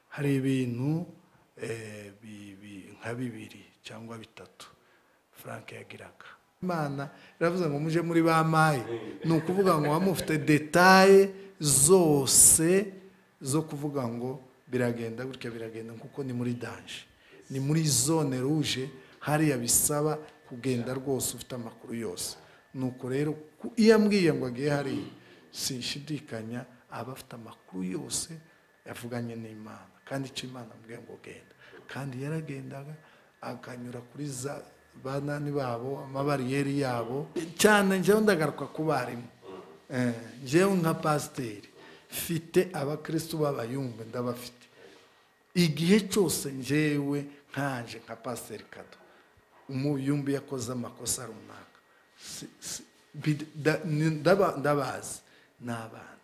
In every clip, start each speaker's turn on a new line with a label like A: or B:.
A: hari ibintu nka bibiri cyangwa bitatu frank yagiraga imana iravuze ngo mujye muri ba mayi ni ukuvuga ngo mufite detaye zose zo kuvuga ngo biragenda gutya biragenda kuko ni muri danje ni muri zone ruje hariya bisaba kugenda rwose ufite amakuru yose nuko rero iyo ambwiye ngo agiye hariya sinshidikanya aba afite amakuru yose yavuganye n'imana kandi icyo imana ambwiye ngo genda kandi yaragendaga akanyura kuri za banani babo amabariyeri yabo cyane njyewe ndagaruka ku barimu njyewe nka pasiteri mfite abakirisitu b'abayumbe ndabafite igihe cyose njyewe nkaje nka pasiteri kado umuyumbi yakoze amakosa runaka ndabazi ni abana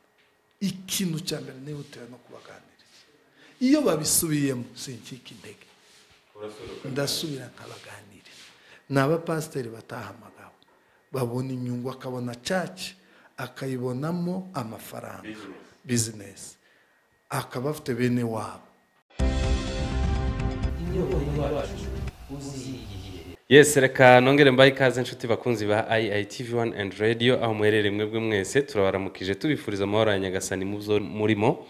A: ikintu cya mbere nihutira no kubaganiriza iyo babisubiyemo sinkike intege ndasubira nkabaganiriza ni abapasiteri batahamagawe babona inyungu akabona caci akayibonamo amafaranga bizinesi akaba afite bene wabo
B: yesi reka nongere mbaye ikaze inshuti bakunzi ba IITV wani andi radiyo aho muherereye mwebwe mwese turabaramukije tubifuriza amahoro ya nyagasani mu byo murimo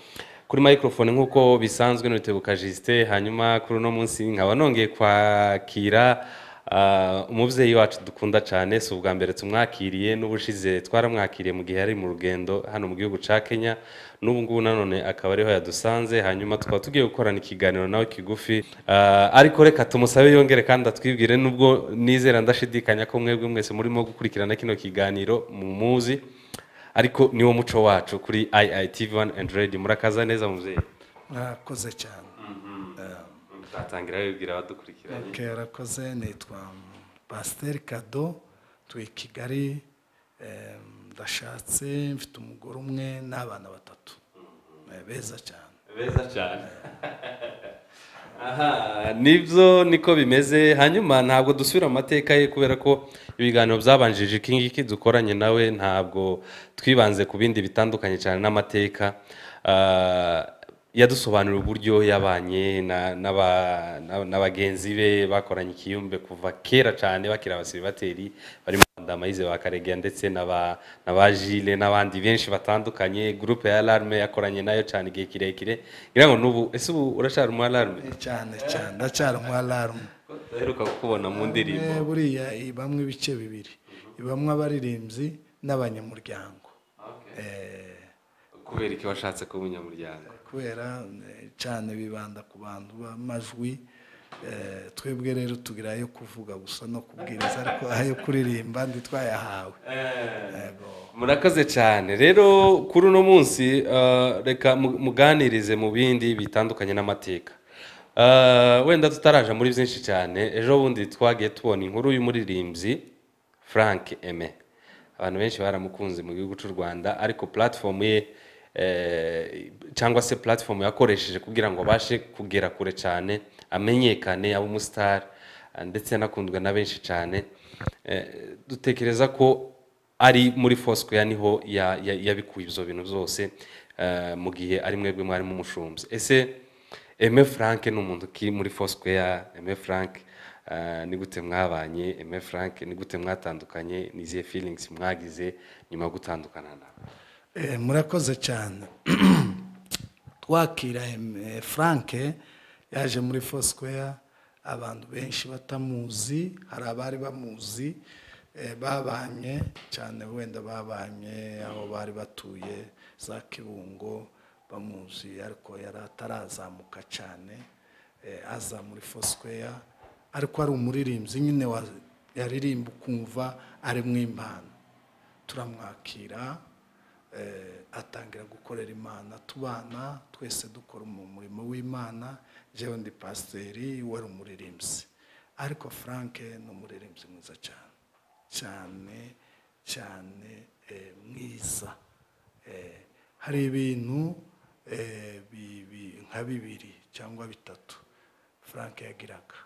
B: kuri microphone nk'uko bisanzwe n'utebuka jisite hanyuma kuri uno munsi nkaba nongeye kwakira umubyeyi wacu dukunda cyane si ubwa mbere tumwakiriye n'ubushize twaramwakiriye mu gihe yari mu rugendo hano mu gihugu cya kenya n'ubu ngubu nanone akaba ariho yadusanze hanyuma tukaba tugiye gukorana ikiganiro nawe kigufi ariko reka tumusabe yongere kandi atwibwire n'ubwo nizera ndashidikanya ko mwebwe mwese murimo gukurikirana kino kiganiro mu muzi ariko niwo muco wacu kuri iitv wani endi redi murakaza neza mubyeyi
A: murakoze cyane
B: twatangira wibwira abadukurikiranye
A: kerakoze nitwa pasiteri kado tuye kigali ndashatse mfite umugore umwe n'abana batatu beza cyane
B: beza cyane nibyo niko bimeze hanyuma ntabwo dusubira amateka ye kubera ko ibiganiro byabanjije iki ngiki dukoranye nawe ntabwo twibanze ku bindi bitandukanye cyane n'amateka yadusobanurira uburyo yabanye na bagenzi be bakoranye ikiyumbe kuva kera cyane bakiri abasiribateri barimo amayize ba karegeya ndetse na ba jile n'abandi benshi batandukanye gurupe ya larume yakoranye nayo cyane igihe kirekire ngira ngo n'ubu ese ubu uracyari umu larume
A: cyane cyane ndacyari umu larume
B: duheruka kukubona mu ndirimbo
A: buriya ibamwe ibice bibiri ibamwe abaririmbyi n'abanyamuryango
B: kubera iki washatse kuba umunyamuryango
A: kubera cyane bibanda ku bantu b'amajwi twebwe rero tugira ayo kuvuga gusa no kubwiriza ariko ayo kuririmba ntitwayahawe
B: murakoze cyane rero kuri uno munsi reka muganirize mu bindi bitandukanye n'amateka wenda tutaraje muri byinshi cyane ejo bundi twagiye tubona inkuru y'umuririmbyi frank eme abantu benshi baramukunze mu gihugu cy'u rwanda ariko puratifomu ye cyangwa se puratifomu yakoresheje kugira ngo abashe kugera kure cyane amenyekane abe umusitari ndetse anakundwe na benshi cyane dutekereza ko ari muri fosikoya niho yabikuye ibyo bintu byose mu gihe ari mwebwe mwarimu umushumbi ese eme frank ni umuntu uri muri fosikoya eme frank ni gute mwabanye eme frank ni gute mwatandukanye n'izihe feelings mwagize nyuma yo gutandukana nawe
A: murakoze cyane twakira frank yaje muri fosikoya abantu benshi batamuzi hari abari bamuzi babanye cyane wenda babanye aho bari batuye za kibungo bamuzi ariko yari atarazamuka cyane aza muri fosikoya ariko ari umuririmbyi nyine yaririmba ukumva ari mu impano turamwakira atangira gukorera imana tubana twese dukora umurimo w'imana njyewe ndi pasiteri wari umuririmbyi ariko frank ni umuririmbyi mwiza cyane cyane cyane mwiza hari ibintu nka bibiri cyangwa bitatu frank yagiraga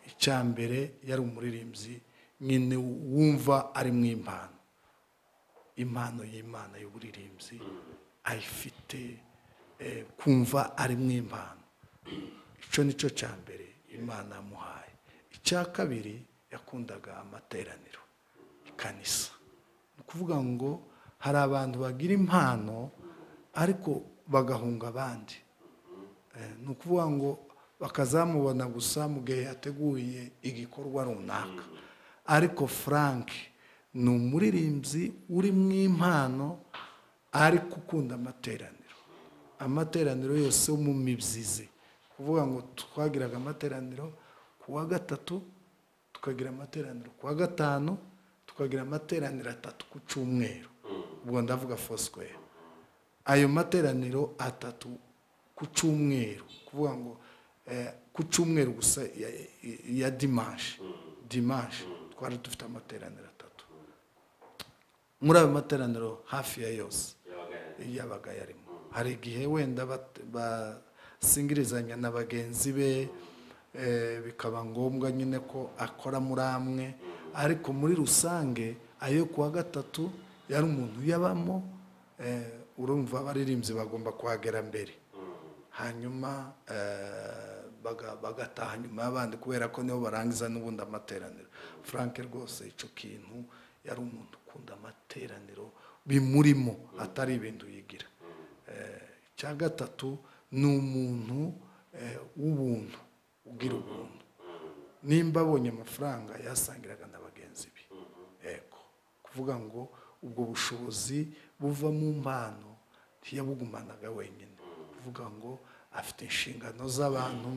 A: icyambere yari umuririmbyi nyine wumva ari mu impano impano y'imana y'uburirimbyi ayifite kumva ari mu impano icyo ni cyo cya mbere imana yamuhaye icya kabiri yakundaga amateraniro ikanisa ni ukuvuga ngo hari abantu bagira impano ariko bagahunga abandi ni ukuvuga ngo bakazamubona gusa mu gihe yateguye igikorwa runaka ariko frank ni umuririmbyi uri mu impano ariko ukunda amateraniro amateraniro yose yo mu mibyizi kuvuga ngo twagiraga amateraniro ku wa gatatu tukagira amateraniro ku wa gatanu tukagira amateraniro atatu ku cyumweru ubwo ndavuga foswere ayo materaniro atatu ku cyumweru kuvuga ngo ku cyumweru gusa ya dimanshi dimanshi twari dufite amateraniro atatu muri ayo materaniro hafi ya yose yabaga yarimo hari igihe wenda basingirizanya na bagenzi be bikaba ngombwa nyine ko akora muri amwe ariko muri rusange ayo kuwa gatatu yari umuntu uyabamo urumva abaririmbyi bagomba kuhagera mbere hanyuma bagataha nyuma y'abandi kubera ko nibo barangiza n'ubundi amateraniro frank rwose icyo kintu yari umuntu ukunda amateraniro bimurimo atari ibintu yigira icya gatatu ni umuntu w'ubuntu ugira ubuntu nimba abonye amafaranga yasangiraga na bagenzi be yego kuvuga ngo ubwo bushobozi buva mu mpano ntiyabugumanaga wenyine kuvuga ngo afite inshingano z'abantu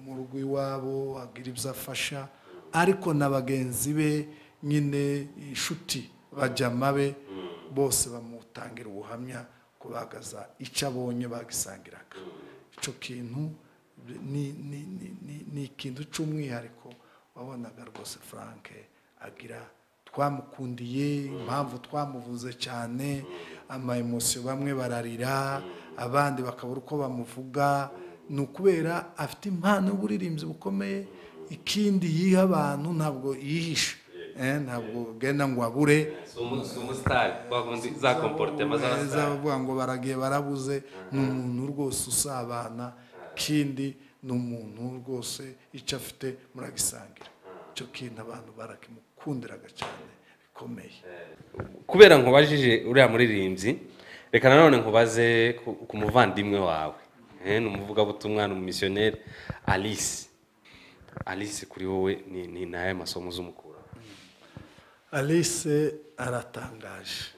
A: mu rugo iwabo agira ibyo afasha ariko na bagenzi be nyine inshuti bajyama be bose bamutangira ubuhamya kubagaza icyo abonye bagisangiraga icyo kintu ni ikintu cy'umwihariko wabonaga rwose frank agira twamukundiye impamvu twamuvuze cyane amayemosiyo bamwe bararira abandi bakabura uko bamuvuga ni ukubera afite impano y'uburirimbyi bukomeye ikindi yiha abantu ntabwo yihisha ntabwo genda ngo abure bavuga ngo baragiye barabuze ni umuntu rwose usabana ikindi ni umuntu rwose icyo afite muragisangira icyo kintu abantu barakimukundiraga cyane bikomeye
B: kubera ngo ubajije uriya muririmbyi reka nanone nkubaze ku muvandimwe wawe ni umuvugabutumwa ni umumisiyoneri alice alice kuri wowe ni nayo masomo uzumukura
A: alice aratangaje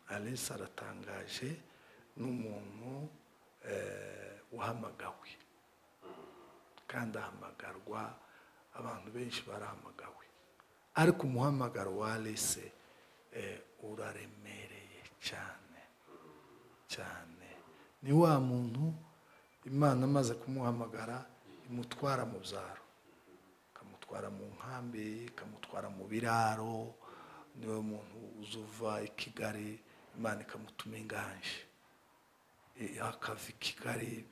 A: alice aratangaje ni umuntu uhamagawe kandi ahamagarwa abantu benshi barahamagawe ariko umuhamagaro wa alice uraremereye cyane cyane ni wa muntu imana amaze kumuhamagara imutwara mu byaro ikamutwara mu nkambi ikamutwara mu biraro niwe muntu uzuva i kigali imana ikamutuma inganje akava i kigali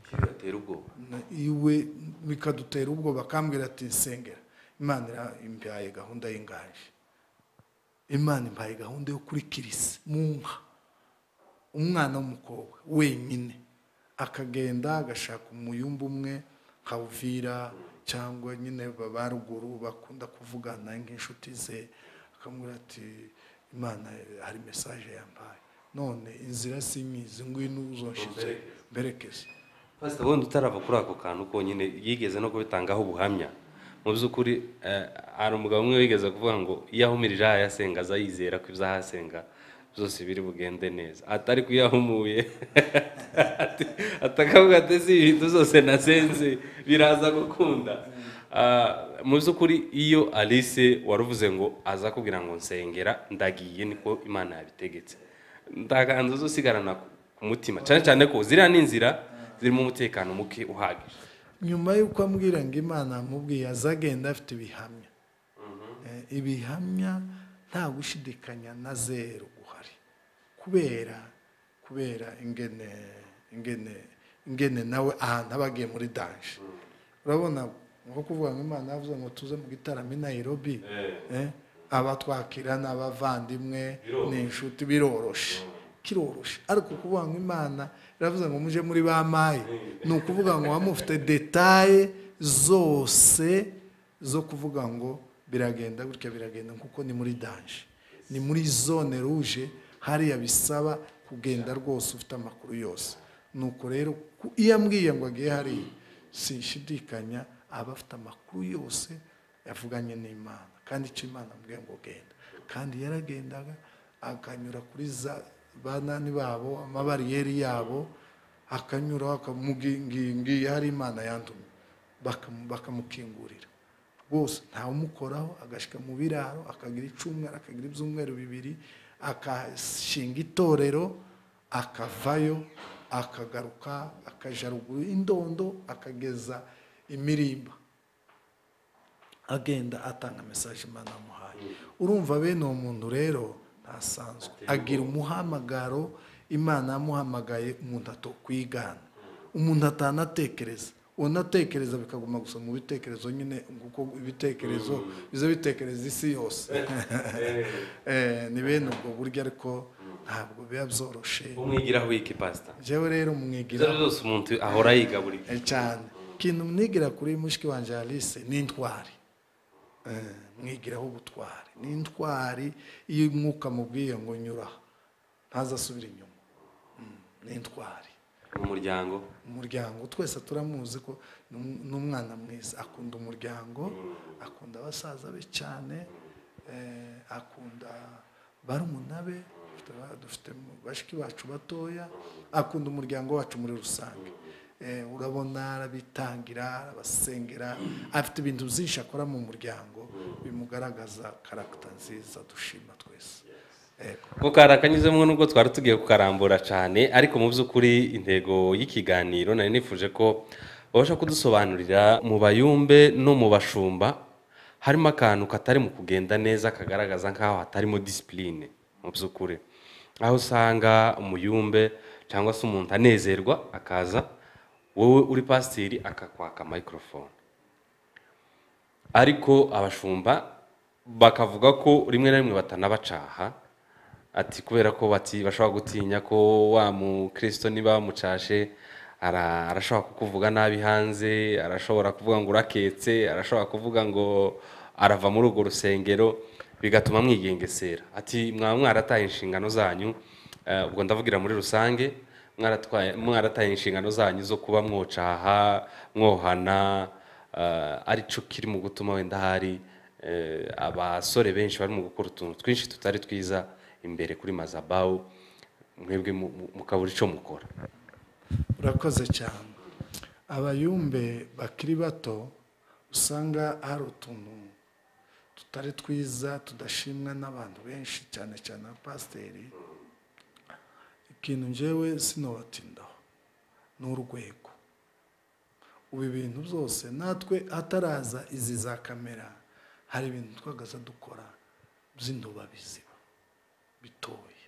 A: iwe bikadutera ubwoba akambwira ati nsengera imana imbaye gahunda y'inganje imana imbaye gahunda yo kuri kirisi mu nka umwana w'umukobwa wenyine akagenda agashaka umuyumba umwe nka uvira cyangwa nyine ba ruguru bakunda kuvugana nk'inshuti ze akamubwira ati imana hari mesaje yambaye none inzira sinyizi ngwino uzoshize mberekeze
B: pasita ubundi utarava kuri ako kantu konyine yigeze no kubitangaho ubuhamya mu by'ukuri hari umugabo umwe wigeze kuvuga ngo iyo ahumirije aha yasenga aza yizera ko ibyo ahasenga byose biri bugende neza atari kuyahumuye atakavuga ati si ibintu zose nasenze biraza gukunda mu by'ukuri iyo alice waruvuze ngo aza kubwira ngo nsengera ndagiye niko imana yabitegetse ndaganza usigarana ku mutima cyane cyane ko ziriya ni inzira zirimo umutekano muke uhagije
A: nyuma y'uko ambwira ngo imana amubwiye azagenda afite ibihamya ibihamya nta gushidikanya na zeru guhari kubera kubera ingene ingene ingene nawe ahantu aba agiye muri danje urabona nko kuvuga ngo imana yavuze ngo tuze mu gitaramo i nayirobi abatwakira ni abavandimwe ni inshuti biroroshe kiroroshe ariko kuvuga ngo imana iravuze ngo muje muri ba mayi ni ukuvuga ngo muba mufite detaye zose zo kuvuga ngo biragenda gutya biragenda kuko ni muri danje ni muri zone ruje hariya bisaba kugenda rwose ufite amakuru yose nuko rero iyo ambwiye ngo agiye hariya sinshidikanya aba afite amakuru yose yavuganye n'imana kandi icyo imana ambwiye ngo genda kandi yaragendaga akanyura kuri za banani babo amabariyeri yabo akanyura ngiye hari imana yanduye bakamukingurira rwose ntawumukoraho agashyika mu biraro akagira icumweru akagira ibyumweru bibiri agashinga itorero akavayo akagaruka akaja ruguru y'indondo akageza imirimba agenda atanga mesaje imana amuhaye urumva bene uwo muntu rero ntasanzwe agira umuhamagaro imana yamuhamagaye umuntu atokwigana umuntu atanatekereza unatekereza bikaguma gusa mu bitekerezo nyine kuko ibitekerezo biza bitekereza isi yose ni bene ubwo buryo ariko ntabwo biba byoroshe
B: umwigiraho wiki pasita
A: njyewe rero
B: ibyo
A: umwigiraho
B: byose umuntu ahora yiga buri gihe
A: cyane ikintu mwigira kuri mushiki wanjye alice ni intwari Eh, mwigiraho ubutwari ni intwari iyo umwuka amubwiye ngo nyura ntazasubire inyuma Mm, ni intwari
B: mu muryango
A: umuryango twese turamuzi ko ni um- ni umwana mwiza akunda umuryango akunda abasaza be cyane eh, akunda barumuna be dufite ba- dufite mu- bashiki bacu batoya akunda umuryango wacu muri rusange Eh, urabona arabitangira arabasengera afite ibintu byinshi akora mu muryango bimugaragaza karagita nziza dushima twese Yego.
B: mukara akanyuzemo nubwo twari tugiye kukarambura cyane ariko mu by'ukuri intego y'ikiganiro nari nifuje ko babasha kudusobanurira mu bayumbe no mu bashumba harimo akantu katari mu kugenda neza kagaragaza nk'aho hatarimo disipurine mu by'ukuri aho usanga umuyumbe cyangwa se umuntu anezerwa akaza wowe uri pasiteri akakwaka mayikorofone ariko abashumba bakavuga ko rimwe na rimwe batanabacaha ati kubera ko bati bashobora gutinya ko wa mukristo niba bamucashe ara- arashobora kukuvuga nabi hanze arashobora kuvuga ngo uraketse arashobora kuvuga ngo arava muri urwo rusengero bigatuma mwigengesera ati mwaba mwarataye inshingano zanyu eh, ubwo ndavugira muri rusange mwaratwaye- mwarataye inshingano zanyu zo kuba mwocaha mwohana eh, aricyo kiri mu gutuma wenda hari eh, abasore benshi bari mu gukora utuntu twinshi tutari twiza imbere kuri mazabawu mwebwe mu- mu- mukabura icyo mukora
A: urakoze cyane abayumbe bakiri bato usanga hari utuntu tutari twiza tudashimwa n'abantu benshi cyane cyane abapasiteri ikintu njyewe sinobatindaho ni urwego ubu ibintu byose natwe hataraza izi za kamera hari ibintu twagaza dukora by'indobabiziba bitoye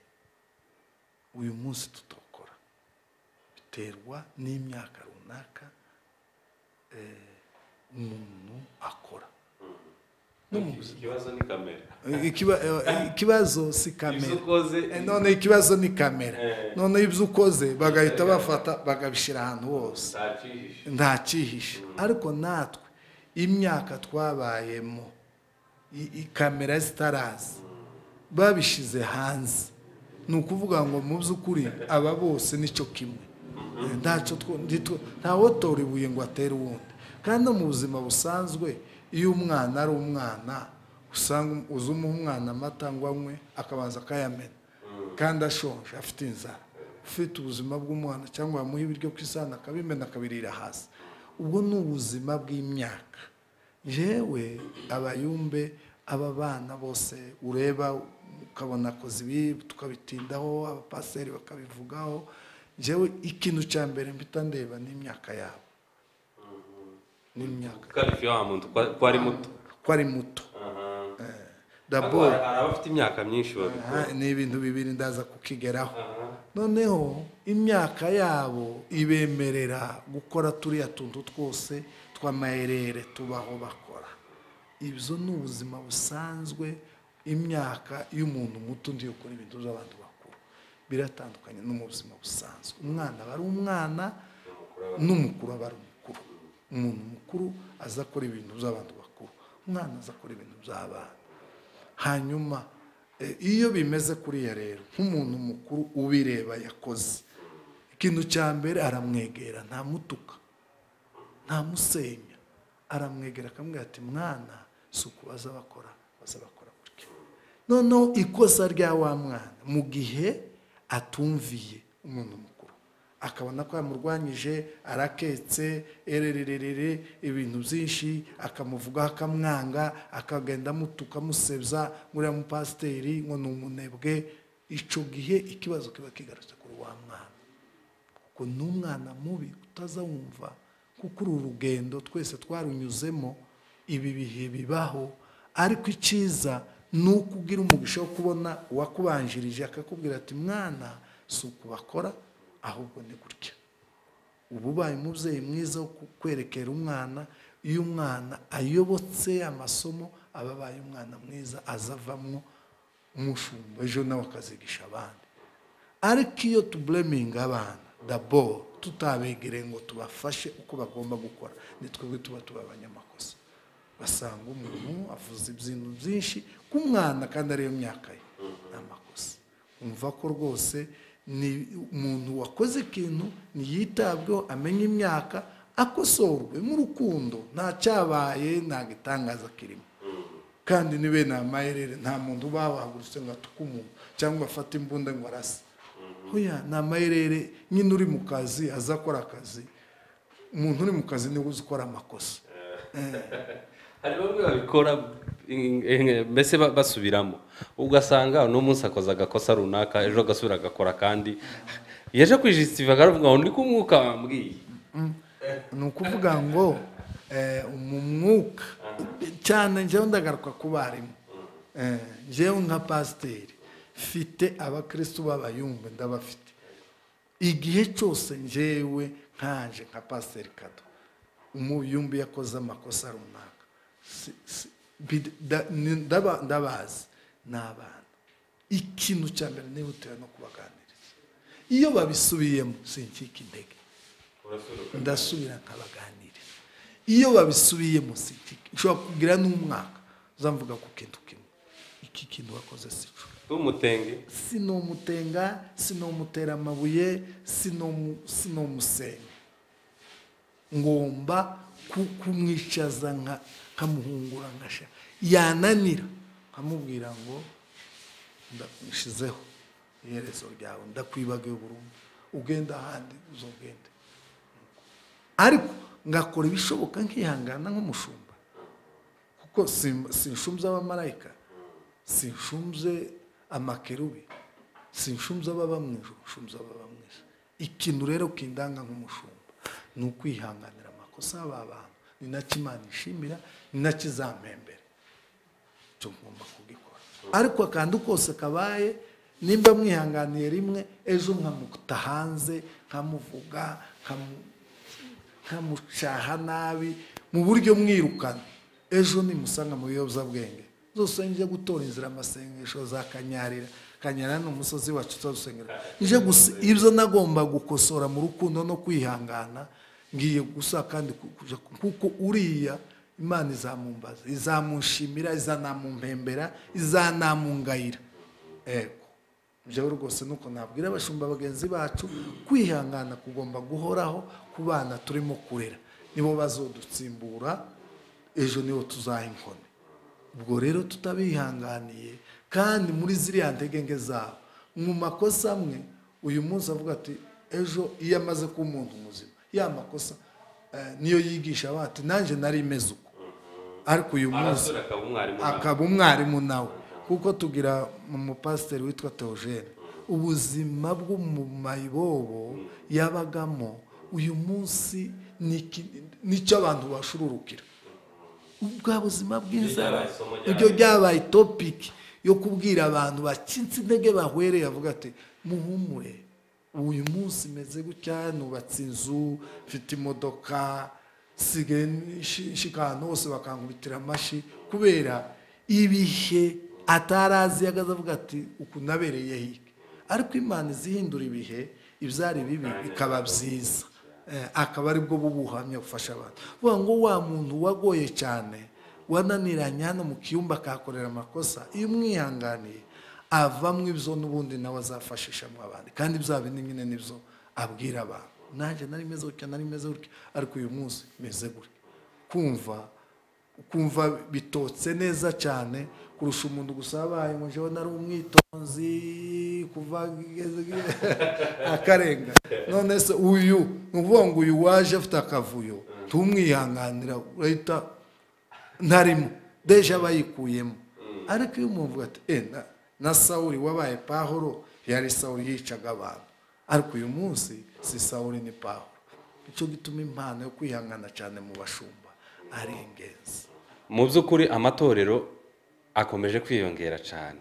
A: uyu munsi tutokora biterwa n'imyaka runaka eh, umuntu akora no mu buzima
B: ikibazo ni kamera
A: Ikiba- eh, ikibazo si kamera
B: ukoze
A: Eh, none ikibazo ni kamera
B: Eh.
A: none ibyo ukoze bagahita bafata bagabishyira ahantu hose nta cyihishe ariko natwe imyaka twabayemo i- i- kamera zitaraza babishyize hanze ni ukuvuga ngo mu by'ukuri aba bose nicyo kimwe ntacyo two- ntitwo- ntawotora ibuye ngo atere uwundi kandi no mu buzima busanzwe iyo umwana ari umwana usanga uzi umuha umwana amata ngo anywe akabanza akayamena kandi ashonje afite inzara ufite ubuzima bw'umwana cyangwa wamuha ibiryo ku isahani akabimena akabirira hasi ubwo ni ubuzima bw'imyaka yewe abayumbe aba bana bose ureba ukabona akoze ibi tukabitindaho abapaseri bakabivugaho njyewe ikintu cya mbere mpita ndeba ni imyaka yabo ni imyaka
B: karifi wa muntu ko- ko ari muto
A: ko ari muto
B: Ariko
A: daboro
B: hari abafite imyaka myinshi babikora
A: Aha, ni ibintu bibiri ndaza kukigeraho noneho imyaka yabo ibemerera gukora turiya tuntu twose tw'amayerere tubaho bakora ibyo ni ubuzima busanzwe imyaka y'umuntu muto ndi gukora ibintu by'abantu bakuru biratandukanye no mu buzima busanzwe umwana aba ari umwana n'umukuru aba ari umukuru umuntu mukuru aza akora ibintu by'abantu bakuru umwana aza akora ibintu by'abana hanyuma iyo bimeze kuriya rero nk'umuntu mukuru ubireba yakoze ikintu cya mbere aramwegera ntamutuka ntamusenya aramwegera akamubwira ati mwana si ukubaza bakora baza bakora gutya noneho ikosa rya wa mwana mu gihe atumviye umuntu mukuru akabona ko yamurwanyije araketse ererererere ibintu byinshi akamuvugaho akamwanga akagenda amutuka amusebya nguriya mupasiteri ngo ni umunebwe icyo gihe ikibazo kiba kigarutse kuri wa mwana kuko ni umwana mubi utazawumva kuko uru rugendo twese twarunyuzemo ibi bihe bibaho ariko icyiza ni uko ugira umugisha wo kubona uwakubanjirije akakubwira ati mwana si uku bakora ahubwo ni gutya uba ubaye umubyeyi mwiza wo kwerekera umwana iyo umwana ayobotse amasomo aba abaye umwana mwiza azavamo umushumba ejo nawe akazigisha abandi ariko iyo tubureminga abana daboro tutabegereye ngo tubafashe uko bagomba gukora ni twebwe tuba tuba abanyamakosa basanga umuntu avuze ibintu byinshi ku mwana kandi ariyo myaka ye ni amakosa wumva ko rwose ni umuntu wakoze ikintu ntiyitabweho amenye imyaka akosorwe nk'urukundo nta cyabaye ntabwo itangaza kirimo kandi nibe ni amayerere nta muntu uba wahagurutse ngo atuke umuntu cyangwa afate imbunda ngo arase oya ni amayerere nyine uri mu kazi aza akora akazi umuntu uri mu kazi niwe uzi ukora amakosa
B: hari bamwe babikora mbese basubiramo ugasanga uno munsi akoze agakosa runaka ejo agasubira agakora kandi yaje kwijisitifa akavuga ngo ni ko umwuka wambwiye
A: ni ukuvuga ngo mu mwuka cyane njyewe ndagaruka ku barimu njyewe nka pasiteri mfite abakirisitu b'abayumbe ndabafite igihe cyose njyewe nkaje nka pasiteri kado umuyumbi yakoze amakosa runaka ndabazi ni abana ikintu cya mbere nihutira no kubaganiriza iyo babisubiyemo sinkika intege ndasubira nkabaganiriza iyo babisubiyemo sinkika ushobora kugira n'umwaka uzamvuga ku kintu kimwe iki kintu wakoze si cyo
B: umutenge
A: sinumutenga sinumutera amabuye sinomusenga ngomba kumwicaza nkamuhungura nkasha yananira nkamubwira ngo ndamushyizeho iherezo ryawe ndakwibagiwe burundu ugenda ahandi uzogende ariko ngakora ibishoboka nkihangana nk'umushumba kuko sinshumbye abamarayika sinshumbye amakerubi sinshumbye ababa mu ijoro nshumbye ababa mu isi ikintu rero kindanga nk'umushumba ni ukwihanganira amakosa y'aba bantu ni nacyo imana ishimira ni nacyo izampembera icyo ngomba kugikora ariko akantu kose kabaye nimba mwihanganiye rimwe ejo nkamuta hanze nkamuvuga nkamucaha nabi mu buryo mwirukana ejo nimusanga mu biyobyabwenge zose njye gutora inzira amasengesho zakanyarira kanyara ni umusozi wacu tuzasengera nje gusa ibyo nagomba gukosora mu rukundo no kwihangana ngiye gusa kandi kuko uriya imana izamumbaza izamushimira izanamumpembera izanamungayira ego byo rwose nuko nabwira abashumba bagenzi bacu kwihangana kugomba guhoraho ku bana turimo kurera nibo bazodutsimbura ejo nibo tuzaha inkoni ubwo rero tutabihanganiye kandi muri ziriya ntege zabo mu makosa amwe uyu munsi avuga ati ejo iyo amaze kuba umuntu muzima ya makosa niyo yigisha ati nanjye nari imeze uko ariko uyu munsi akaba umwarimu nawe kuko tugira umupasiteri witwa teogene ubuzima bwo mu mayibobo yabagamo uyu munsi nicyo abantu bashururukira ubwa buzima bw'inzara ibyo byabaye topiki yo kubwira abantu bakitse intege bahwereye avuga ati muhumure uyu munsi meze gutya nubatse inzu mfite imodoka nsigaye nshika ahantu hose bakankubitira amashyi kubera ibihe atari azi yagaze avuga ati uku nabereye hirya ariko imana izihindura ibihe ibyari bibi bikaba byiza Eh, akaba aribwo bubuhamya bufasha abantu vuga ngo wa muntu wagoye cyane wananiranye hano mu kiyumba akahakorera amakosa iyo umwihanganiye avamo ibyo n'ubundi nawe azafashishamo abandi kandi bya bindi nyine nibyo abwira abantu nanjye nari meze gutya nari meze gutya ariko uyu munsi meze gutya kumva kumva bitotse neza cyane kurusha umuntu gusa wabaye ngo njyewe nari umwitonzi kuva akarenga none se uyu ni ukuvuga ngo uyu waje afite akavuyo tumwihanganira urahita ntarimo deje aba yikuyemo ariko iyo umuntu avuga ati enda na sawuri wabaye pahoro yari sawuri yicaga abantu ariko uyu munsi si sawuri ni pahoro nicyo gituma impano yo kwihangana cyane mu bashumba ari ingenzi
B: mu by'ukuri amatorero akomeje kwiyongera cyane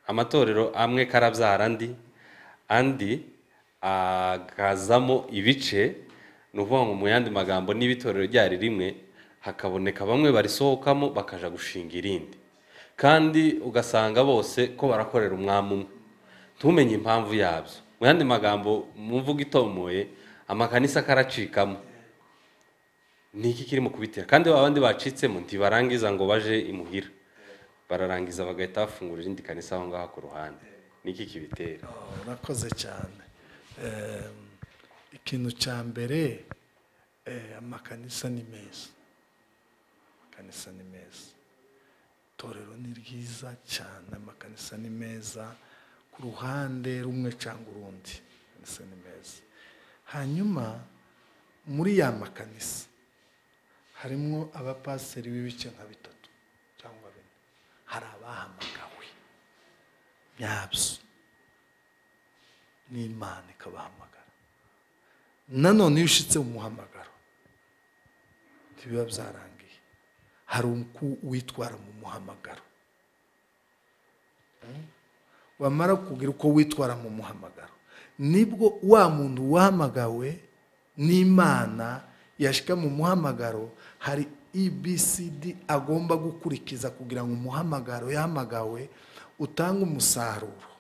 B: amatorero amwe karabyara andi andi akazamo ibice ni ukuvuga ngo mu yandi magambo niba itorero ryari rimwe hakaboneka bamwe barisohokamo bakaja gushinga irindi kandi ugasanga bose ko barakorera umwami umwe ntumenye impamvu yabyo mu yandi magambo mu mvugo itomoye amakanisa karacikamo ni iki kirimo kubitera kandi ba bandi bacitsemo ntibarangiza ngo baje imuhira bararangiza bagahita bafungura irindi kanisa aho ngaho ku ruhande ni iki kibitera
A: urakoze cyane Em, ikintu cya mbere eh, amakanisa ni meza amakanisa ni meza itorero ni ryiza cyane amakanisa ni meza ku ruhande rumwe cyangwa urundi amakanisa ni meza hanyuma muri ya makanisa harimo abapasiteri b'ibice nka bitatu cyangwa bine hari abahamagawe byabyo n'imana ikabahamagara nanone iyo ushyitse mu muhamagaro ntibiba byarangiye hari uko witwara mu muhamagaro Mm? wamara kugira uko witwara mu muhamagaro nibwo wa muntu wahamagawe n'imana yashyika mu muhamagaro hari ebcd agomba gukurikiza kugira ngo umuhamagaro yahamagawe utange umusaruro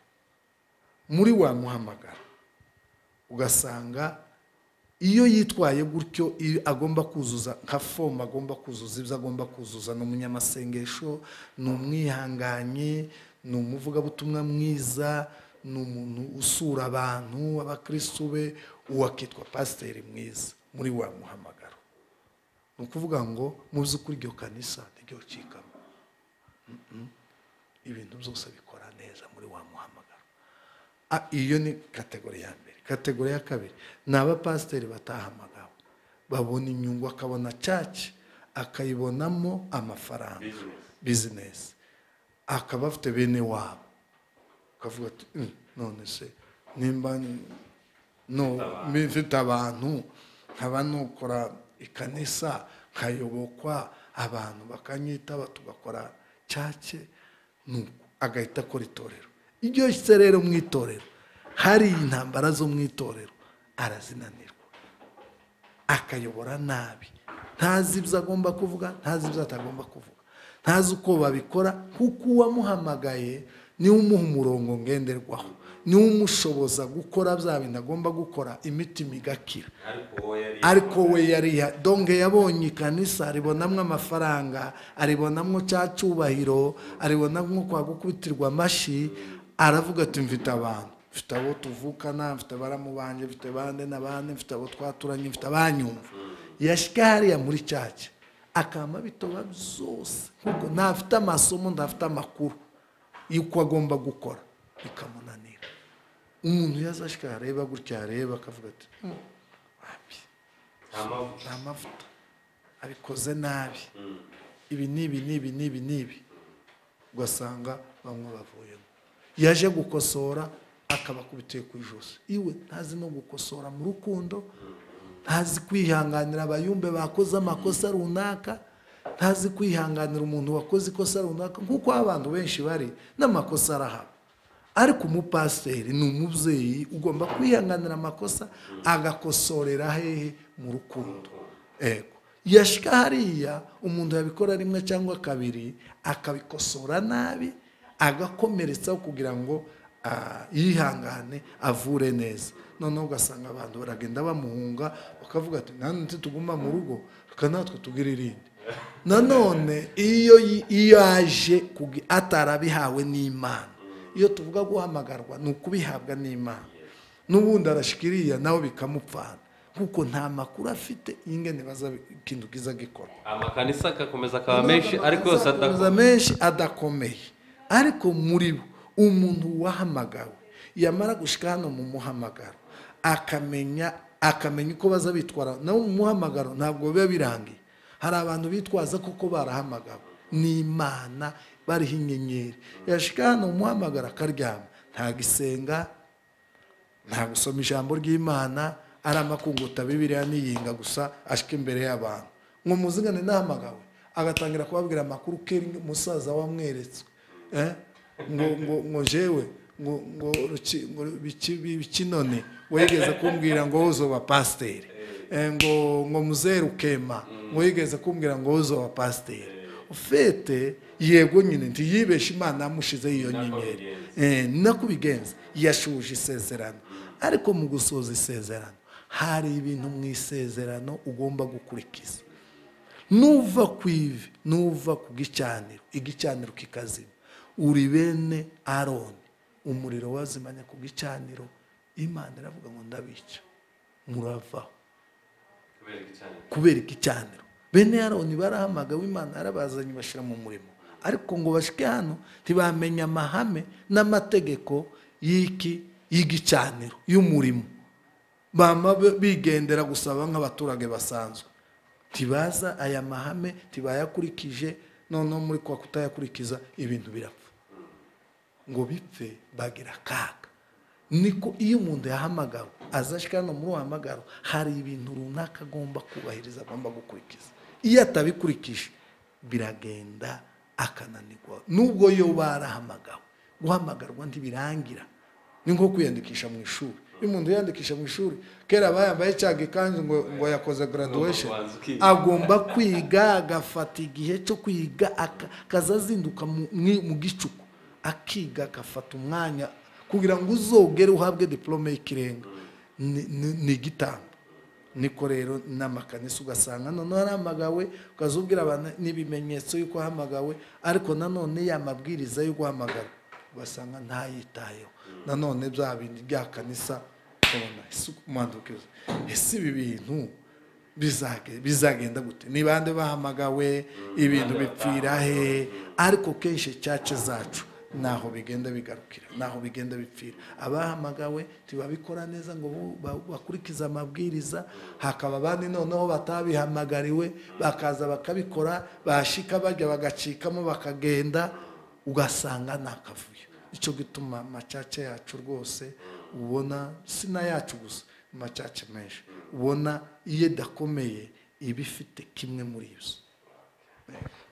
A: muri wa muhamagaro ugasanga iyo yitwaye gutyo iyo agomba kuzuza nka fomu agomba kuzuza ibyo agomba kuzuza ni umunyamasengesho ni umwihanganye ni umuvugabutumwa mwiza ni umuntu usura abantu abakirisitu be uwo akitwa pasiteri mwiza muri wa muhamagaro ni ukuvuga ngo mu by'ukuri iryo kanisa niryo ricikamo Mm-mm. ibintu byose bikora neza muri wa muhamagaro Ah, iyo ni kategori ya mbere kategori ya kabiri ni abapasiteri batahamagawe babona inyungu akabona caci akayibonamo amafaranga bizinesi akaba afite bene wabo ukavuga ati "Mm, none se nimba ni- no mfite abantu nkaba nukora ikanisa nkayobokwa abantu bakanyitaba tugakora cake nuko agahita akora itorero iryo se rero mu itorero hari intambara zo mu itorero arazinanirwa akayobora nabi ntazi ibyo agomba kuvuga ntazi ibyo atagomba kuvuga ntazi uko babikora kuko uwamuhamagaye niwe umuha umurongo ngenderwaho niwe umushoboza gukora bya bintu agomba gukora imitima igakira ariko we yariha donge yabonye ikanisa aribonamo amafaranga aribonamo cya cyubahiro aribonamo kwa gukubitirwa amashyi aravuga ati mfite abantu mfite abo tuvukana mfite abaramu banjye mfite bande na bande mfite abo twaturanye mfite abanyumva yashyika hariya muri cyacu akama bitoba byose kuko ntafite amasomo ntafite amakuru y'uko agomba gukora bikamunanira umuntu yazashika yareba gutya yareba akavuga ati "Hmm, wapi nta mavuta abikoze nabi ibi n'ibi n'ibi n'ibi n'ibi ugasanga bamwe bavuyemo yaje gukosora akabakubitiye ku ijosi iwe ntazi no gukosora mu rukundo ntazi kwihanganira abayumbe bakoze amakosa runaka ntazi kwihanganira umuntu wakoze ikosa runaka nk'uko aho abantu benshi bari n'amakosa arahaba ariko umupasiteri ni umubyeyi ugomba kwihanganira amakosa agakosorera hehe mu rukundo ego yashika hariya umuntu yabikora rimwe cyangwa kabiri akabikosora nabi agakomeretsaho kugira ngo ah, yihangane avure neza noneho ugasanga abantu baragenda bamuhunga bakavuga ati nanone tuguma mu rugo reka natwe tugire irindi nanone iyo yi- iyo aje kugi- atarabihawe n'imana iyo tuvuga guhamagarwa ni ukubihabwa n'imana n'ubundi arashikiriya nawe bikamupfana kuko nta makuru afite y'ingene baza ikintu kiza gikora
B: amakanisa akakomeza akaba menshi ariko yose
A: Amakanisa
B: adakomeza
A: menshi adakomeye ariko muri bo umuntu wahamagawe yamara gushyika hano mu muhamagaro akamenya akamenya uko baza bitwara nawe mu muhamagaro ntabwo biba birangiye hari abantu bitwaza koko barahamagawe ni imana bariho inyenyeri yashyika hano mu muhamagaro akaryama ntagisenga nta gusoma ijambo ry'imana ari amakunguta bibiriya niyinga gusa ashika imbere y'abantu ngo muzigane nahamagawe agatangira kubabwira amakuru kera umusaza wamweretswe eh? ngo ngo ngo jewe ngo ngo ruki- ngo biki- bikinone wigeze kumbwira ngo uzoba pasiteri Eh, ngo ngo muzeru kema ngo yigeze kumbwira ngo uzoba pasiteri ufite yego nyine ntiyibeshe imana yamushizeho iyo nyenyeri Eh, nako ubigenza yashuje isezerano ariko mu gusoza isezerano hari ibintu mu isezerano ugomba gukurikiza nuva ku ivi nuva ku gicaniro igicaniro kikazima uri bene aroni umuriro wazimanya ku gicaniro imana iravuga ngo ndabica muravaho kubera igicaniro bene aroni barahamagawe imana yarabazanye bashyira mu murimo ariko ngo bashike hano ntibamenya amahame n'amategeko y'iki y'igicaniro y'umurimo bama be- bigendera gusaba nk'abaturage basanzwe ntibaza aya mahame ntibayakurikije noneho muri kwa kutayakurikiza ibintu birapfa ngo bipfe bagira akaga niko iyo umuntu yahamagawe azashyika hano muri uwo hamagaro hari ibintu runaka agomba kubahiriza agomba gukurikiza iyo atabikurikije biragenda akananirwa nubwo yo barahamagawe guhamagarwa ntibirangira ni nko kwiyandikisha mu ishuri iyo umuntu yiyandikisha mu ishuri kera bayambaye cya gikanzu ngo, ngo yakoze graduation
B: Ngo ubanza
A: agomba kwiga agafata igihe cyo kwiga aka- akaza azinduka mu mwi- mu gicuku akiga agafata umwanya kugira ngo uzogere uhabwe diplome y'ikirenga Ni- ni- ni igitambo niko rero n'amakanisa ugasanga noneho aramagawe ukazubwira abantu n'ibimenyetso y'uko ahamagawe ariko nanone yamabwiriza yo guhamagara ugasanga ntayitayeho nanone bya bindi bya kanisa ubona ese umwandukiza ese ibi bintu bizage- bizagenda gute ni bande bahamagawe ibintu bipfira he ariko kenshi cyace zacu naho bigenda bigarukira naho bigenda bipfira abahamagawe ntibabikora neza ngo bu- ba- bakurikize amabwiriza hakaba abandi noneho batabihamagariwe bakaza bakabikora bashika bajya bagacikamo bakagenda ugasanga ni akavuyo icyo gituma amacaca yacu rwose ubona si n'ayacu gusa amacaca menshi ubona iyo idakomeye iba ifite kimwe muri ibyo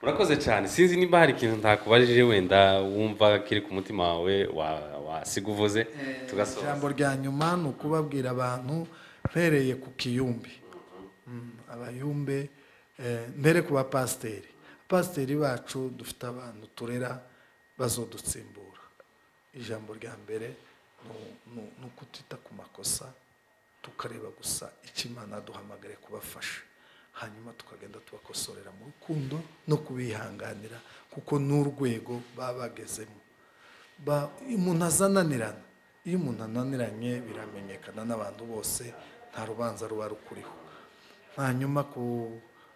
B: murakoze cyane sinzi niba hari ikintu ntakubajije wenda wumva kiri ku mutima wawe wa- wasiga uvuze tugasoza
A: ijambo rya nyuma ni ukubabwira abantu mpereye ku kiyumbi Mm, abayumbe eh, mbere ku bapasiteri abapasiteri bacu dufite abantu turera bazodutsimbura ijambo rya mbere ni- ni- ni ukutita ku makosa tukareba gusa icyo imana duhamagare kubafasha hanyuma tukagenda tubakosorera mu rukundo no kubihanganira kuko n'urwego baba bagezemo Ba- umuntu azananirana iyo umuntu ananiranye biramenyekana n'abantu bose nta rubanza ruba rukuriho hanyuma ku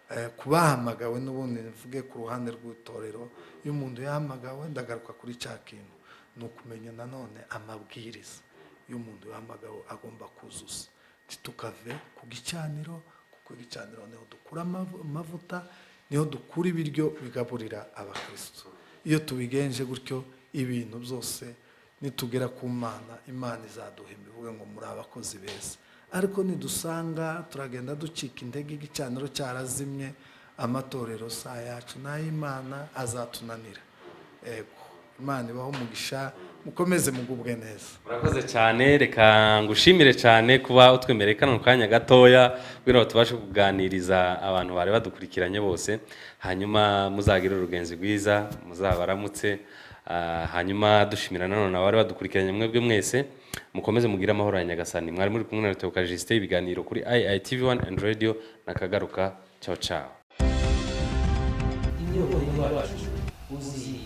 A: eh, ku bahamagawe n'ubundi mvuge ku ruhande rw'itorero iyo umuntu yahamagawe ndagaruka kuri cya kintu ni ukumenya nanone amabwiriza iyo umuntu yahamagawe agomba kuzuza ntitukave ku gicaniro kuko igicaniro niho dukura amavu- amavuta niho dukura ibiryo bigaburira abakristo iyo tubigenje gutyo ibintu byose nitugera ku mana imana izaduhemba ivuga ngo muri abakozi beza ariko nidusanga turagenda ducika intege igicaniro cyarazimye amatorero si ayacu n'ay'imana azatunanira ego imana ibaho umugisha mukomeze mugubwe neza
B: murakoze cyane reka ngushimire cyane kuba utwemereye kano kanya gatoya kugira ngo tubashe kuganiriza abantu bari badukurikiranye bose hanyuma muzagire urugenzi rwiza muzabaramutse Ah, hanyuma dushimira nanone abari badukurikiranye mwebwe mwese mukomeze mugire amahoro ya nyagasani mwari muri kumwe na Teoka Justin ibiganiro kuri IITV 1 and Radio nakagaruka ciao ciao
C: imyirondoro yacu uzi